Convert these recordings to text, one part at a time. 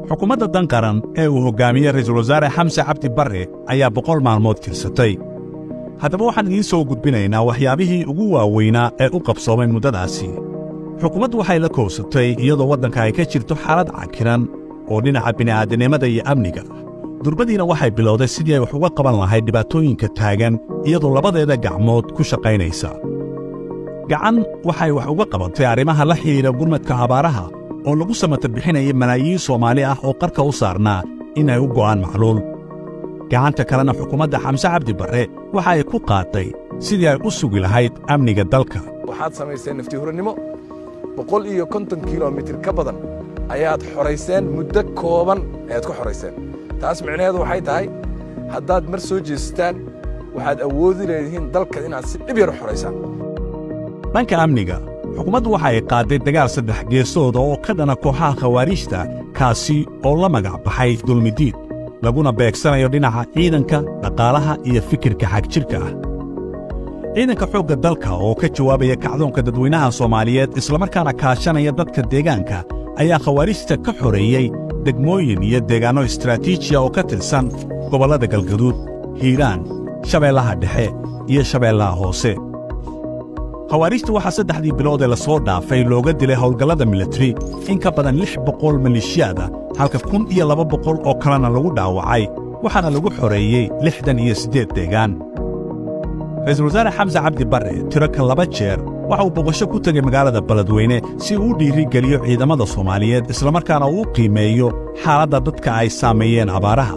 xukuumadda dan qaran ee uu hoggaamiyey ra'iisul wasaare xamse cabdi barre ayaa boqol maalmood tirsatay haddaba waxaan idiin soo gudbinaynaa waxyaabihii ugu waaweynaa ee u qabsoomay muddadaasi xukuumaddu waxay la koobsatay iyadoo waddanka ay ka jirto xaalad cakiran oo dhinaca bini'aadanimada iyo amniga durbadiina waxay bilowday sidii ay wax uga qaban lahayd dhibaatooyinka taagan iyadoo labadeeda gacmood ku shaqaynaysa gacan waxay wax uga qabatay arrimaha la xidhiidha gurmadka abaaraha oo lagu samata bixinaya malaayiin soomaali ah oo qarka u saarnaa inay u go'aan macluul gacanta kalena xukuumadda xamse cabdi barre waxa ay ku qaatay sidii ay u sugi lahayd amniga dalka waxaad samayseen naftihuranimo boqol iyo konton kilomitir ka badan ayaad xorayseen muddo kooban ayaad ku xorayseen taas micnaheedu waxay tahay haddaad mar soo jeestaan waxaad awoodi leedihiin dalka inaad si dhib yar u xoraysaan dhanka amniga xukuumaddu waxa ay qaadday dagaal saddex geesooda oo ka dhana kooxaha khawaariijta kaasi oo la magac baxay dulmidiid laguna beegsanayo dhinaca ciidanka dhaqaalaha iyo fikirka xagjirka ah ciidanka xoogga dalka oo ka jawaabaya kacdoonka dadweynaha soomaaliyeed islamarkaana kaashanaya dadka deegaanka ayaa khawaarijta ka xoreeyey degmooyin iyo deegaanno istraatiijiya oo ka tirsan gobollada galgaduud hiiraan shabeellaha dhexe iyo shabeellaha hoose khawaarijta waxaa saddexdii bilood ee la soo dhaafay looga dilay howlgallada militari in ka badan lix boqol maleeshiyaada halka kun iyo laba boqol oo kalena lagu dhaawacay waxaana lagu xoreeyey lixdan iyo siddeed deegaan ra'iisul wasaare xamse cabdi barre tiro ka laba jeer waxa uu boqosho ku tegay magaalada beledweyne si uu u dhiirigeliyo ciidamada soomaaliyeed islamarkaana uu u qiimeeyo xaaladda dadka ay saameeyeen abaaraha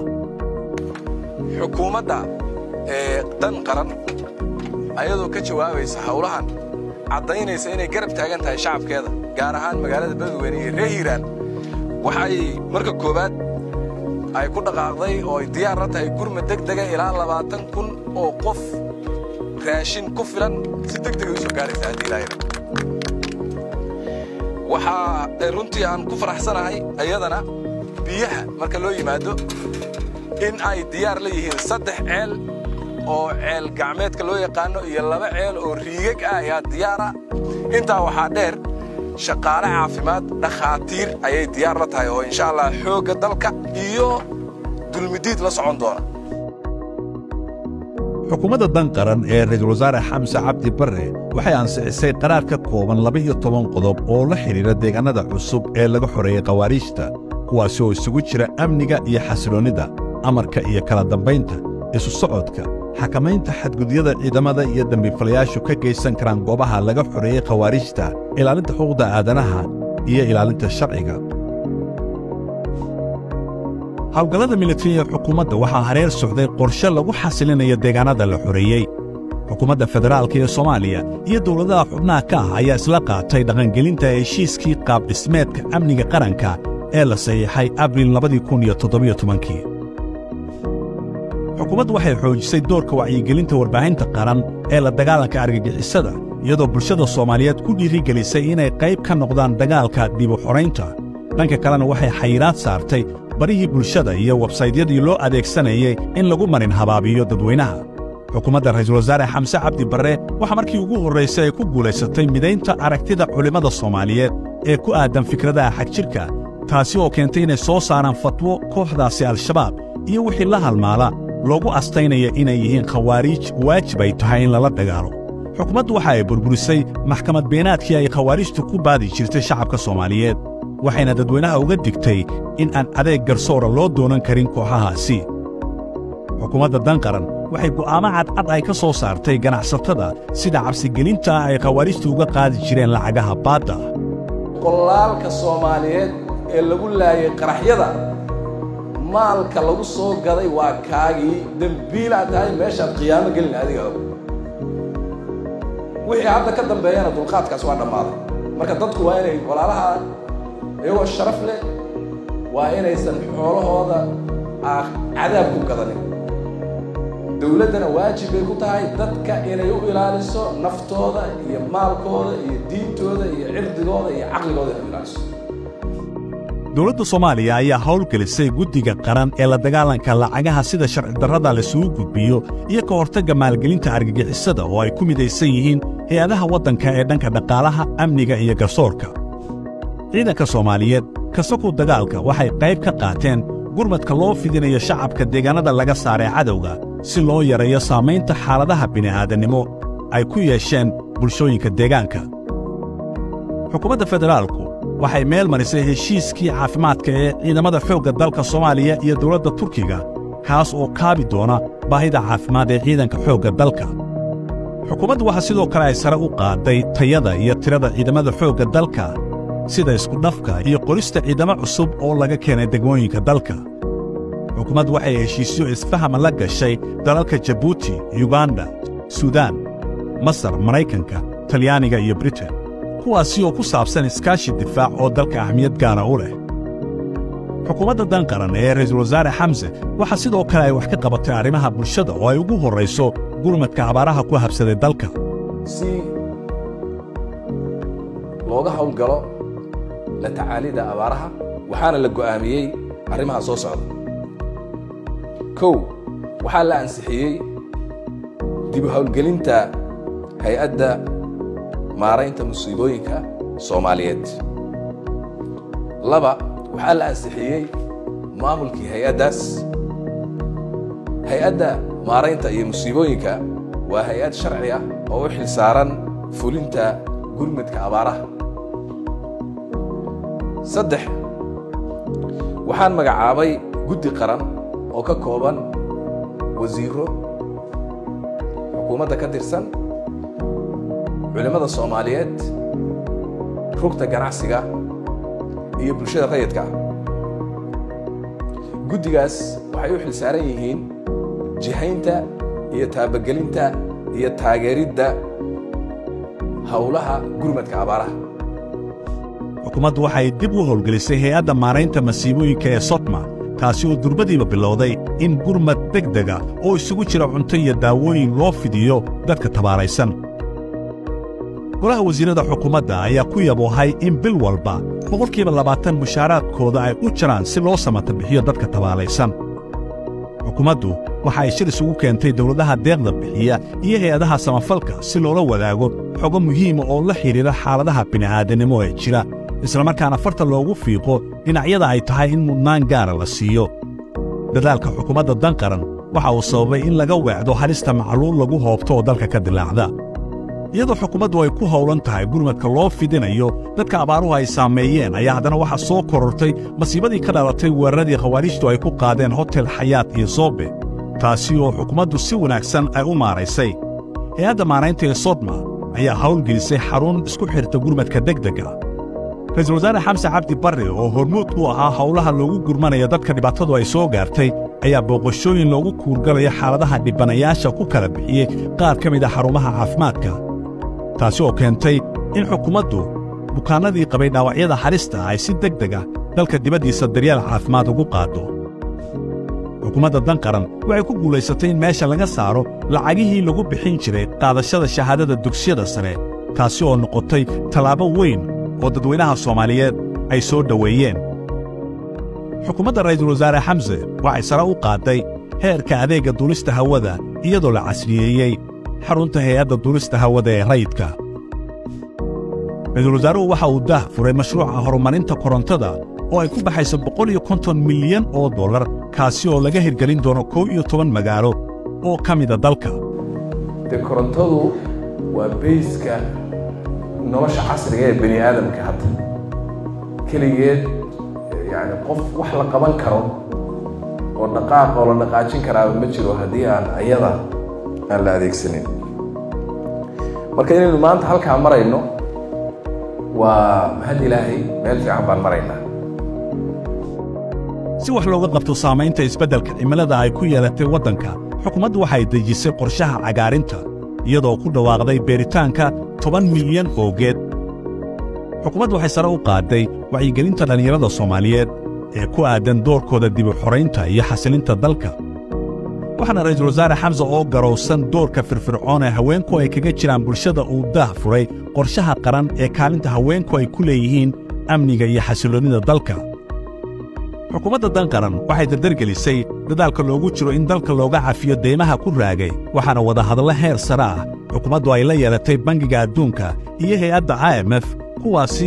xukuumadda ee dan qaran ayadoo ka jawaabaysa hawlahan caddaynaysa inay garab taagan tahay shacabkeeda gaar ahaan magaalada beledweyne iyo reer hiiraan waxay marka koowaad ay ku dhaqaaqday oo ay diyaar la tahay gurma degdega ilaa labaatan kun oo qof raashin ku filan si degdegay u soo gaaraysa haddii ilaahayna waxaa runtii aan ku faraxsanahay ayadana biyaha marka loo yimaado in ay diyaar la yihiin saddex ceel oo ceel gacmeedka loo yaqaanno iyo laba ceel oo riigag ah ayaa diyaara intaa waxaa dheer shaqaale caafimaad dhakhaatiir ayay diyaar la tahay oo insha allah xoogga dalka iyo dulmidiid la socon doona xukuumadda dan qaran ee ra'iisul wasaare xamse cabdi barre waxay ansixisay qaraar ka kooban laba-iyo toban qodob oo la xidhiidha deegaannada cusub ee laga xoreeyey khawaariijta kuwaasi oo isugu jira amniga iyo xasiloonnida amarka iyo kala dambaynta isu socodka xakamaynta xadgudyada ciidamada iyo dembiilayaashu ka geysan karaan goobaha laga xoreeyey khawaariijta ilaalinta xuquuqda aadanaha iyo ilaalinta sharciga hawlgallada militariga xukuumadda waxaa hareer socday qorshe lagu xasilinayo deegaannada la xoreeyey xukuumadda federaalka ee soomaaliya iyo dowladaha xubnaha ka ah ayaa isla qaatay dhaqangelinta heshiiskii qaabdhismeedka amniga qaranka ee la saxiixay abriil labadii xukuumaddu waxay xoojisay doorka wacyigelinta warbaahinta qaran ee la dagaalanka argagixisada iyadoo bulshada soomaaliyeed ku dhiirigelisay inay qayb ka noqdaan dagaalka dibu xoraynta dhanka kalena waxay xayiraad saartay barihii bulshada iyo websaydyadii loo adeegsanayay in lagu marin habaabiyo dadweynaha xukuumadda ra'iisul wasaare xamse cabdi barre waxaa markii ugu horraysay ay ku guulaysatay midaynta aragtida culimmada soomaaliyeed ee ku aaddan fikradaha xagjirka taasi oo keentay inay soo saaraan fatwo kooxdaasi al-shabaab iyo wixii la halmaala loogu astaynaya inay yihiin khawaariij waajib ay tahay in lala dagaalo xukuumaddu waxa ay burburisay maxkamad beenaadkii ay khawaariijtu ku baadi jirtay shacabka soomaaliyeed waxayna dadweynaha uga digtay in aan adeeg garsoora loo doonan karin kooxahaasi xukuumadda dan qaran waxay go'aamo cadcad ay ka soo saartay ganacsatada sida cabsigelinta ay khawaariijtu uga qaadi jireen lacagaha baadda qolaalka soomaaliyeed ee lagu laayay qaraxyada maalka lagu soo gaday waa kaagii dembiilaad tahay meeshaad qiyaamo gelin adiga og wixii hadda ka dambeeyana dulqaadkaas waa dhammaaday marka dadku waa inay walaalaha iyagoo sharaf leh waa inaysan xoolahooda cadaab ku gadanin dowladdana waajib bay ku tahay dadka inay u ilaaliso naftooda iyo maalkooda iyo diintooda iyo cirdigooda iyo caqligooda inay u ilaaliso dowladda soomaaliya ayaa howlgelisay guddiga qaran ee la dagaalanka lacagaha sida sharcidarrada laisugu gudbiyo iyo ka hortagga maalgelinta argagixisada oo ay ku midaysan yihiin hay-adaha waddanka ee dhanka dhaqaalaha amniga iyo garsoorka ciidanka soomaaliyeed kasakow dagaalka waxay qayb ka qaateen gurmadka loo fidinayo shacabka deegaannada laga saaray cadowga si loo yareeyo saamaynta xaaladaha bini'aadannimo ay ku yeesheen bulshooyinka deegaanka xukuumadda federaalku waxay meel marisay heshiiskii caafimaadka ee ciidamada xoogga dalka soomaaliya iyo dawladda turkiga kaas oo kaabi doona baahida caafimaad ee ciidanka xoogga dalka xukuumaddu waxaa sidoo kale ay sare u qaadday tayada iyo tirada ciidamada xoogga dalka sida iskudhafka iyo qorista ciidamo cusub oo laga keenay degmooyinka dalka xukuumaddu waxay heshiisyo isfahama la gashay dalalka jabuuti yuganda suudaan masar maraykanka talyaaniga iyo britain kuwaasi oo ku saabsan iskaashi difaac oo dalka ahmiyad gaara u leh xukuumadda danqaran ee ra'iisul wasaare xamse waxaa sidoo kale ay wax ka qabatay arrimaha bulshada oo ay ugu horrayso gurmadka abaaraha ku habsaday dalka si looga hawlgalo la tacaalida abaaraha waxaana la go'aamiyey arrimaha soo socda kow waxaa la ansixiyey dibu hawlgelinta hay-adda maaraynta musiibooyinka soomaaliyeed laba waxaa la ansixiyey maamulkii hay-addaas hay-adda maaraynta iyo musiibooyinka waa hay-ad sharci ah oo u xil saaran fulinta gurmadka abaaraha saddex waxaan magacaabay guddi qaran oo ka kooban wasiiro xukuumadda ka tirsan culimmada soomaaliyeed rugta ganacsiga iyo bulshada rayidka ah guddigaas waxay u xil saaran yihiin jihaynta iyo taabagelinta iyo taageeridda howlaha gurmadka abaaraha xukuumaddu waxay dib u howlgelisay hay-adda maaraynta masiibooyinka ee sotma taasi oo durbadiiba bilowday in gurmad degdega oo isugu jira cunto iyo daawooyin loo fidiyo dadka tabaaraysan golaha wasiirrada xukuumadda ayaa ku yaboohay in bil walba boqolkiiba labaatan mushaaraadkooda ay u jiraan si loo samata bixiyo dadka tabaalaysan xukuumaddu waxa ay shir isugu keentay dawladaha deeqda bixiya iyo hay-adaha samafalka si loola wadaago xogo muhiima oo la xidhiidha xaaladaha bini'aadannimo ee jira islamarkaana farta loogu fiiqo dhinacyada ay tahay in mudnaan gaara la siiyo dadaalka xukuumadda danqaran waxa uu sababay in laga weecdo halista macluul lagu hoobto oo dalka ka dilaacda iyadoo xukuumaddu ay ku howlan tahay gurmadka loo fidinayo dadka abaaruhu ay saameeyeen ayaa haddana waxaa soo korortay masiibadii ka dhalatay weeraradii khawaariijtu ay ku qaadeen hotel xayaat iyo soobe taasi oo xukuumaddu si wanaagsan ay u maaraysay hay-adda maaraynta ee sodma ayaa hawlgelisay xarun isku xidhta gurmadka degdega ra'iisul wasaare xamse cabdi barre oo hormuud u ahaa howlaha loogu gurmanayo dadka dhibaatadu ay soo gaartay ayaa booqashooyin loogu kuurgalaya xaaladaha dhibanayaasha ku kala bixiyey qaar ka mid a xarumaha caafimaadka taasi oo keentay in xukuumaddu bukaannadii qabay dhaawacyada halista ay si deg deg ah dalka dibaddiisa daryeel caafimaad ugu qaaddo xukuumadda danqaran waxay ku guulaysatay in meesha laga saaro lacagihii lagu bixin jiray qaadashada shahaadada dugsiyada sare taasi oo noqotay tallaabo weyn oo dadweynaha soomaaliyeed ay soo dhoweeyeen xukuumadda ra'iisul wasaare xamse waxay sare u qaadday heerka adeegga duulista hawada iyadoo la casriyeeyey xarunta hay-adda duulista hawada ee rayidka ra'iisul wasaaruhu waxa uu daah furay mashruuca horumarinta korontada oo ay ku baxayso boqol iyo konton milyan oo dollar kaasi oo laga hirgelin doono kow iyo toban magaalo oo ka mida dalka dee korontadu waa bayska nolosha casriga ee bani aadamka hadda keligeed yani qof wax la qaban karo oo dhaqaaq oo la dhaqaajin karaaba ma jiro haddii aan ayada aan la adeegsanin marka inaynu maanta halkaa marayno waa mahad ilaahay meel fiican baan maraynaa si wax looga qabto saamaynta isbeddelka cimilada ay ku yeelatay waddanka xukuumaddu waxay dejisay qorshaha cagaarinta iyadoo ku dhawaaqday beeritaanka toban milyan oo geed xukuumaddu waxay sare u qaadday wacyigelinta dhallinyarada soomaaliyeed ee ku aaddan doorkooda dibu xoraynta iyo xasilinta dalka waxaana ra'iisul wasaare xamse oo garowsan doorka firfircoon ee haweenku ay kaga jiraan bulshada uu daah furay qorshaha qaran ee kaalinta haweenku ay ku leeyihiin amniga iyo xasilloonnida dalka xukuumadda danqaran waxay dardargelisay dadaalka loogu jiro in dalka looga cafiyo deymaha ku raagay waxaana wadahadallo heer sare ah xukuumaddu ay la yeelatay bangiga adduunka iyo hay-adda i m f kuwaasi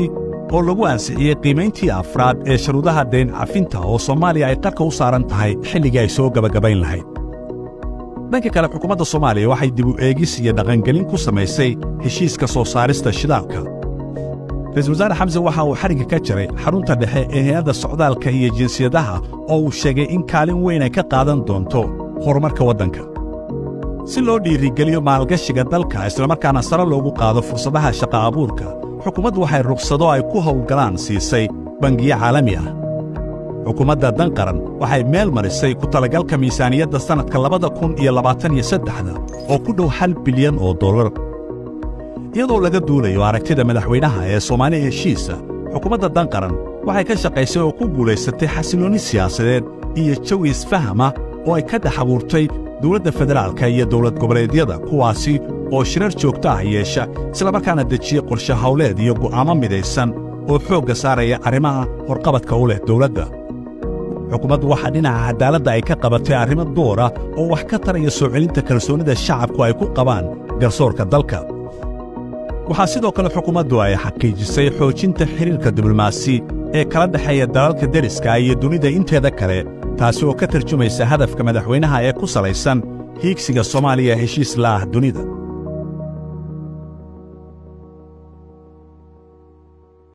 oo lagu ansixiyey qiimayntii afraad ee sharuudaha deen cafinta oo soomaaliya ay qarka u saaran tahay xilligii ay soo gebagabayn lahayd dhanka kale xukuumadda soomaaliya waxay dib u eegis iyo dhaqangelin ku samaysay heshiiska soo saarista shidaalka ra-iisul wasaare xamse waxa uu xarigga ka jaray xarunta dhexe ee hay-adda socdaalka iyo jinsiyadaha oo uu sheegay in kaalin weyn ay ka qaadan doonto horumarka waddanka si loo dhiirigeliyo maalgashiga dalka islamarkaana sare loogu qaado fursadaha shaqa abuurka xukuumaddu waxay rukhsado ay ku howlgalaan siisay bangiyo caalami ah xukuumadda dan qaran waxay meel marisay ku talagalka miisaaniyadda sannadka labada kun iyo labaatan iyo saddexda oo ku dhow hal bilyan oo dollar iyadoo laga duulayo aragtida madaxweynaha ee soomaaliya heshiisa xukuumadda dan qaran waxay ka shaqaysay oo ku guulaysatay xasilloonni siyaasadeed iyo jawi isfahama oo ay ka dhex abuurtay dawladda federaalka iyo dawlad goboleedyada kuwaasi oo shirar joogto ah yeesha islamarkaana dejiya qorshe hawleed iyo go'aamo midaysan oo xoogga saaraya arrimaha horqabadka u leh dawladda xukuumaddu waxaa dhinaca caddaaladda ay ka qabatay arrimo door ah oo wax ka taraya soo celinta kalsoonnida shacabku ay ku qabaan garsoorka dalka waxaa sidoo kale xukuumaddu ay xaqiijisay xoojinta xidhiirka diblomaasi ee kala dhexeeya dalalka deriska iyo dunida inteeda kale taasi oo ka tarjumaysa hadafka madaxweynaha ee ku salaysan hiigsiga soomaaliya heshiis la'ah dunida